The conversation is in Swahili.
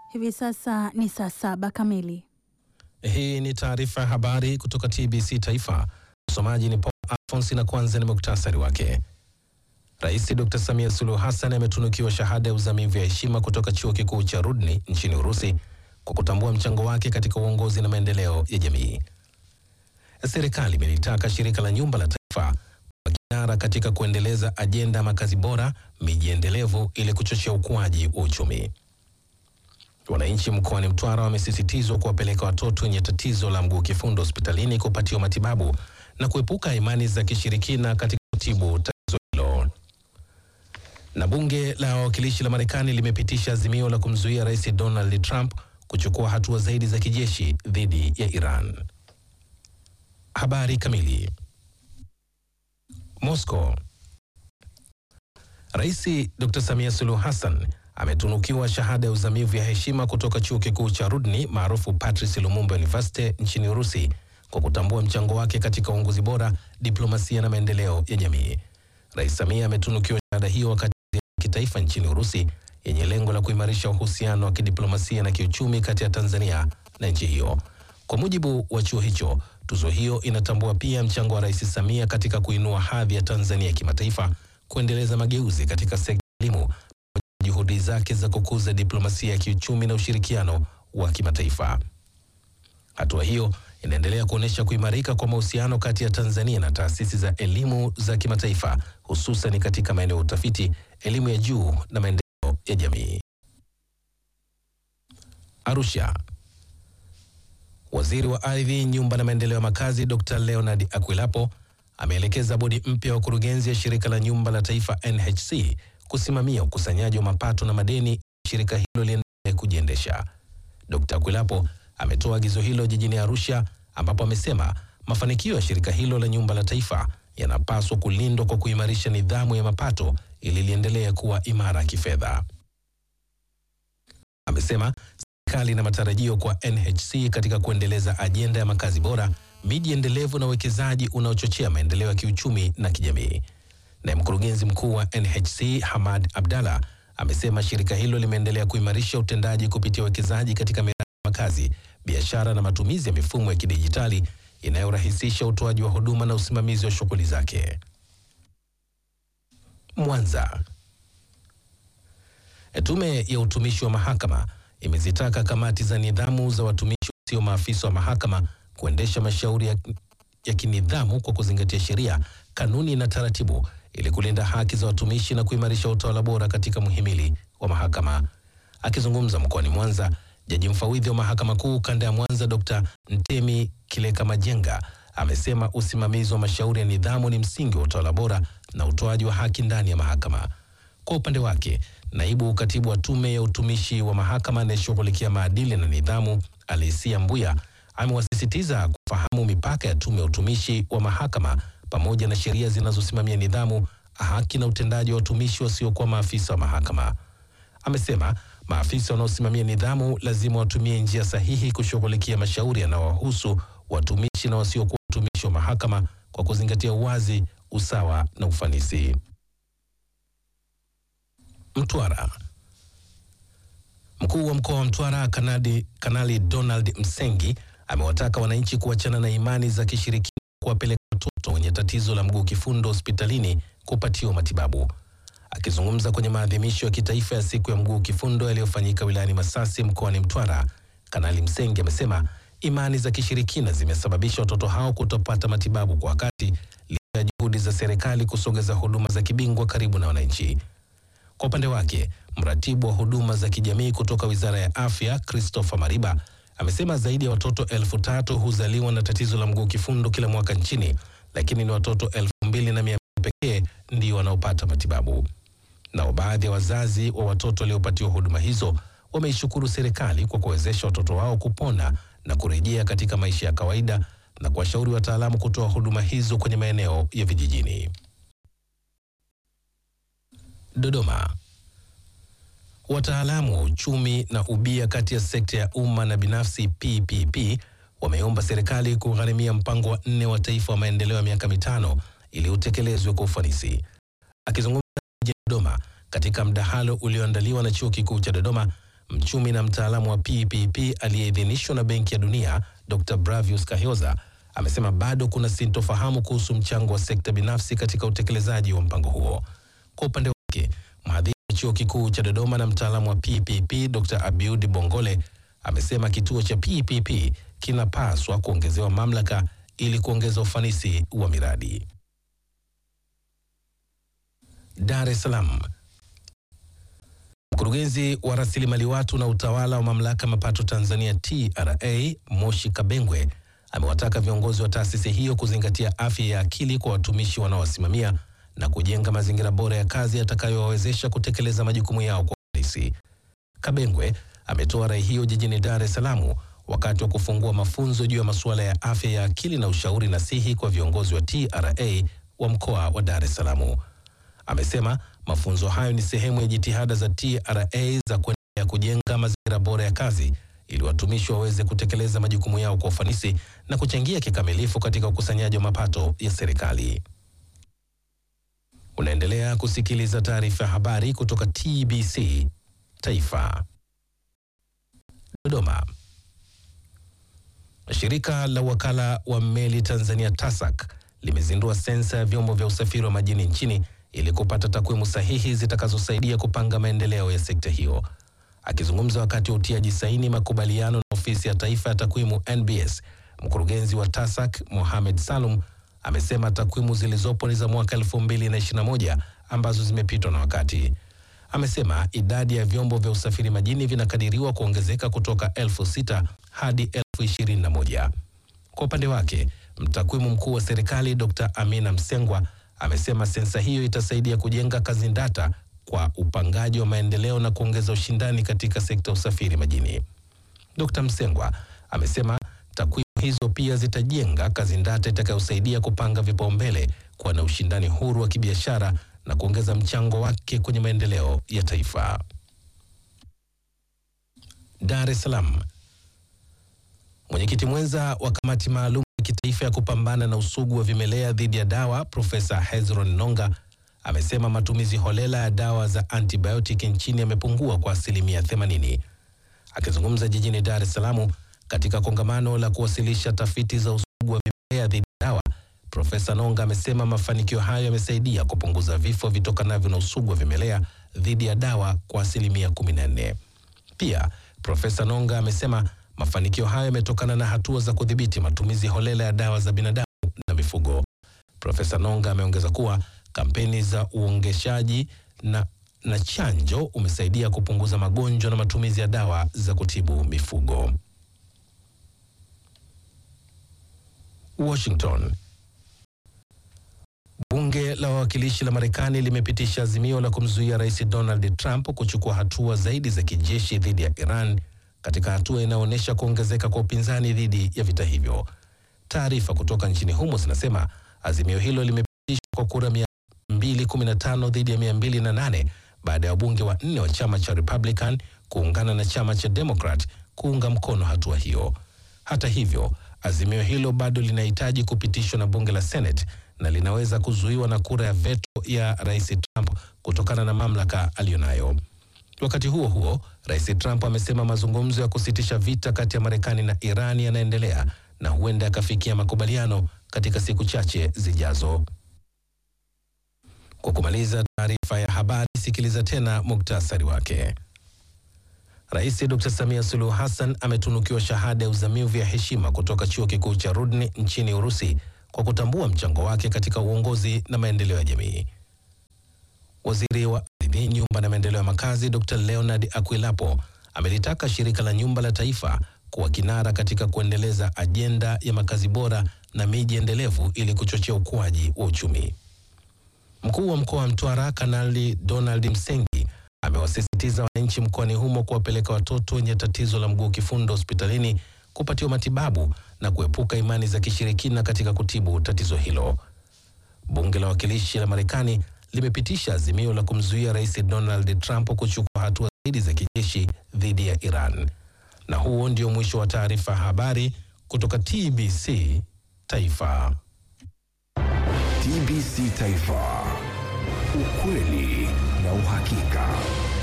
Hivi sasa ni saa saba kamili. Hii ni taarifa ya habari kutoka TBC Taifa. Msomaji ni Paul Alphonse na kwanza ni muktasari wake. Rais Dr. Samia Suluhu Hassan ametunukiwa shahada ya uzamivu ya heshima kutoka Chuo Kikuu cha Rudni nchini Urusi kwa kutambua mchango wake katika uongozi na maendeleo ya jamii. Serikali imelitaka shirika la nyumba la taifa kwa kinara katika kuendeleza ajenda ya makazi bora, miji endelevu ili kuchochea ukuaji wa uchumi. Wananchi mkoani Mtwara wamesisitizwa kuwapeleka watoto wenye tatizo la mguu kifundo hospitalini kupatiwa matibabu na kuepuka imani za kishirikina katika kutibu tatizo hilo. Na bunge la wawakilishi la Marekani limepitisha azimio la kumzuia Rais Donald Trump kuchukua hatua zaidi za kijeshi dhidi ya Iran. Habari kamili. Moscow. Rais Dr. Samia Suluhu Hassan ametunukiwa shahada ya uzamivu ya heshima kutoka chuo kikuu cha Rudni maarufu Patrice Lumumba University nchini Urusi kwa kutambua mchango wake katika uongozi bora, diplomasia na maendeleo ya jamii. Rais Samia ametunukiwa shahada hiyo wakati ya kitaifa nchini Urusi yenye lengo la kuimarisha uhusiano wa kidiplomasia na kiuchumi kati ya Tanzania na nchi hiyo. Kwa mujibu wa chuo hicho, tuzo hiyo inatambua pia mchango wa Rais Samia katika kuinua hadhi ya Tanzania kimataifa, kuendeleza mageuzi katika sekta ya elimu juhudi zake za kukuza diplomasia ya kiuchumi na ushirikiano wa kimataifa. Hatua hiyo inaendelea kuonyesha kuimarika kwa mahusiano kati ya Tanzania na taasisi za elimu za kimataifa, hususan katika maeneo ya utafiti, elimu ya juu na maendeleo ya jamii. Arusha. Waziri wa Ardhi, Nyumba na Maendeleo ya Makazi Dr. Leonard Akwilapo ameelekeza bodi mpya ya wakurugenzi ya Shirika la Nyumba la Taifa NHC kusimamia ukusanyaji wa mapato na madeni shirika hilo liendelee kujiendesha. Dkt. Akwilapo ametoa agizo hilo jijini Arusha ambapo amesema mafanikio ya shirika hilo la nyumba la taifa yanapaswa kulindwa kwa kuimarisha nidhamu ya mapato ili liendelee kuwa imara kifedha. Amesema serikali ina matarajio kwa NHC katika kuendeleza ajenda ya makazi bora, miji endelevu na uwekezaji unaochochea maendeleo ya kiuchumi na kijamii. Naye mkurugenzi mkuu wa NHC Hamad Abdalla amesema shirika hilo limeendelea kuimarisha utendaji kupitia uwekezaji katika miradi ya makazi, biashara na matumizi ya mifumo ya kidijitali inayorahisisha utoaji wa huduma na usimamizi wa shughuli zake. Mwanza. Tume ya utumishi wa mahakama imezitaka kamati za nidhamu za watumishi wasio maafisa wa mahakama kuendesha mashauri ya, ya kinidhamu kwa kuzingatia sheria, kanuni na taratibu ili kulinda haki za watumishi na kuimarisha utawala bora katika muhimili wa mahakama. Akizungumza mkoani Mwanza, jaji mfawidhi wa mahakama kuu kanda ya Mwanza Dr. Ntemi Kileka Majenga amesema usimamizi wa mashauri ya nidhamu ni msingi wa utawala bora na utoaji wa haki ndani ya mahakama. Kwa upande wake, naibu katibu wa tume ya utumishi wa mahakama anayeshughulikia maadili na nidhamu Alisia Mbuya amewasisitiza kufahamu mipaka ya tume ya utumishi wa mahakama pamoja na sheria zinazosimamia nidhamu, haki na utendaji wa watumishi wasiokuwa maafisa wa mahakama. Amesema maafisa wanaosimamia nidhamu lazima watumie njia sahihi kushughulikia mashauri yanayowahusu watumishi na wasiokuwa watumishi wa mahakama kwa kuzingatia uwazi, usawa na ufanisi. Mtwara. Mkuu wa mkoa wa Mtwara Kanadi, Kanali Donald Msengi amewataka wananchi kuachana na imani za kishirikina kuwapeleka watoto wenye tatizo la mguu kifundo hospitalini kupatiwa matibabu. Akizungumza kwenye maadhimisho ya kitaifa ya siku ya mguu kifundo yaliyofanyika wilayani Masasi mkoani Mtwara, Kanali Msengi amesema imani za kishirikina zimesababisha watoto hao kutopata matibabu kwa wakati licha ya juhudi za serikali kusogeza huduma za kibingwa karibu na wananchi. Kwa upande wake, mratibu wa huduma za kijamii kutoka Wizara ya Afya Christopher Mariba amesema zaidi ya watoto elfu tatu huzaliwa na tatizo la mguu kifundo kila mwaka nchini, lakini ni watoto elfu mbili na mia pekee ndio wanaopata matibabu. Nao baadhi ya wazazi wa watoto waliopatiwa huduma hizo wameishukuru serikali kwa kuwezesha watoto wao kupona na kurejea katika maisha ya kawaida na kuwashauri wataalamu kutoa huduma hizo kwenye maeneo ya vijijini. Dodoma. Wataalamu wa uchumi na ubia kati ya sekta ya umma na binafsi PPP wameomba serikali kugharimia mpango wa nne wa taifa wa maendeleo ya miaka mitano ili utekelezwe kwa ufanisi. Akizungumza jijini Dodoma katika mdahalo ulioandaliwa na Chuo Kikuu cha Dodoma, mchumi na mtaalamu wa PPP aliyeidhinishwa na Benki ya Dunia Dr. Bravius Kahyoza amesema bado kuna sintofahamu kuhusu mchango wa sekta binafsi katika utekelezaji wa mpango huo. Kwa upande wake, mhadhiri wa chuo kikuu cha Dodoma na mtaalamu wa PPP Dr. Abiud Bongole amesema kituo cha PPP kinapaswa kuongezewa mamlaka ili kuongeza ufanisi wa miradi. Dar es Salaam. Mkurugenzi wa rasilimali watu na utawala wa mamlaka ya mapato Tanzania TRA Moshi Kabengwe amewataka viongozi wa taasisi hiyo kuzingatia afya ya akili kwa watumishi wanaowasimamia na kujenga mazingira bora ya kazi yatakayowawezesha kutekeleza majukumu yao kwa ufanisi. Kabengwe ametoa rai hiyo jijini Dar es Salaam wakati wa kufungua mafunzo juu ya masuala ya afya ya akili na ushauri nasihi kwa viongozi wa TRA wa mkoa wa Dar es Salaam. Amesema mafunzo hayo ni sehemu ya jitihada za TRA za kuendelea kujenga mazingira bora ya kazi ili watumishi waweze kutekeleza majukumu yao kwa ufanisi na kuchangia kikamilifu katika ukusanyaji wa mapato ya serikali. Unaendelea kusikiliza taarifa ya habari kutoka TBC Taifa. Dodoma. Shirika la wakala wa meli Tanzania TASAC limezindua sensa ya vyombo vya usafiri wa majini nchini ili kupata takwimu sahihi zitakazosaidia kupanga maendeleo ya sekta hiyo. Akizungumza wakati wa utiaji saini makubaliano na ofisi ya taifa ya takwimu NBS, mkurugenzi wa TASAC Mohamed Salum amesema takwimu zilizopo ni za mwaka 2021 ambazo zimepitwa na wakati. Amesema idadi ya vyombo vya usafiri majini vinakadiriwa kuongezeka kutoka elfu sita hadi elfu ishirini na moja. Kwa upande wake, mtakwimu mkuu wa serikali Dr. Amina Msengwa amesema sensa hiyo itasaidia kujenga kazi ndata kwa upangaji wa maendeleo na kuongeza ushindani katika sekta ya usafiri majini. Dr. Msengwa amesema takwimu hizo pia zitajenga kazi ndata itakayosaidia kupanga vipaumbele, kuwa na ushindani huru wa kibiashara na kuongeza mchango wake kwenye maendeleo ya taifa. Dar es Salaam. Mwenyekiti mwenza wa kamati maalum ya kitaifa ya kupambana na usugu wa vimelea dhidi ya dawa Profesa Hezron Nonga amesema matumizi holela ya dawa za antibiotic nchini yamepungua kwa asilimia 80. Akizungumza jijini Dar es Salaam katika kongamano la kuwasilisha tafiti za usugu wa vimelea dhidi ya dawa, Profesa Nonga amesema mafanikio hayo yamesaidia kupunguza vifo vitokanavyo na usugu wa vimelea dhidi ya dawa kwa asilimia 14. Pia Profesa Nonga amesema mafanikio hayo yametokana na hatua za kudhibiti matumizi holela ya dawa za binadamu na mifugo. Profesa Nonga ameongeza kuwa kampeni za uongeshaji na, na chanjo umesaidia kupunguza magonjwa na matumizi ya dawa za kutibu mifugo. Washington. Bunge la wawakilishi la Marekani limepitisha azimio la kumzuia Rais Donald Trump kuchukua hatua zaidi za kijeshi dhidi ya Iran katika hatua inayoonyesha kuongezeka kwa upinzani dhidi ya vita hivyo. Taarifa kutoka nchini humo zinasema azimio hilo limepitishwa kwa kura 215 dhidi ya 208 baada ya wabunge wanne wa chama cha Republican kuungana na chama cha Democrat kuunga mkono hatua hiyo. Hata hivyo, azimio hilo bado linahitaji kupitishwa na bunge la Senate na linaweza kuzuiwa na kura ya veto ya Rais Trump kutokana na mamlaka aliyonayo. Wakati huo huo, Rais Trump amesema mazungumzo ya kusitisha vita kati ya Marekani na Iran yanaendelea na huenda yakafikia makubaliano katika siku chache zijazo. Kwa kumaliza taarifa ya habari, sikiliza tena muktasari wake. Rais Dr. Samia Suluhu Hassan ametunukiwa shahada ya uzamivu ya heshima kutoka chuo kikuu cha Rudni nchini Urusi kwa kutambua mchango wake katika uongozi na maendeleo ya jamii. Waziri wa ardhi, nyumba na maendeleo ya makazi Dr. Leonard Akwilapo amelitaka shirika la nyumba la taifa kuwa kinara katika kuendeleza ajenda ya makazi bora na miji endelevu ili kuchochea ukuaji wa uchumi. Mkuu wa mkoa wa Mtwara Kanali Donald Msengi amewasisitiza wananchi mkoani humo kuwapeleka watoto wenye tatizo la mguu kifundo hospitalini kupatiwa matibabu na kuepuka imani za kishirikina katika kutibu tatizo hilo. Bunge la Wawakilishi la Marekani limepitisha azimio la kumzuia Rais Donald Trump kuchukua hatua zaidi za kijeshi dhidi ya Iran. Na huo ndio mwisho wa taarifa ya habari kutoka TBC Taifa. TBC Taifa, ukweli na uhakika.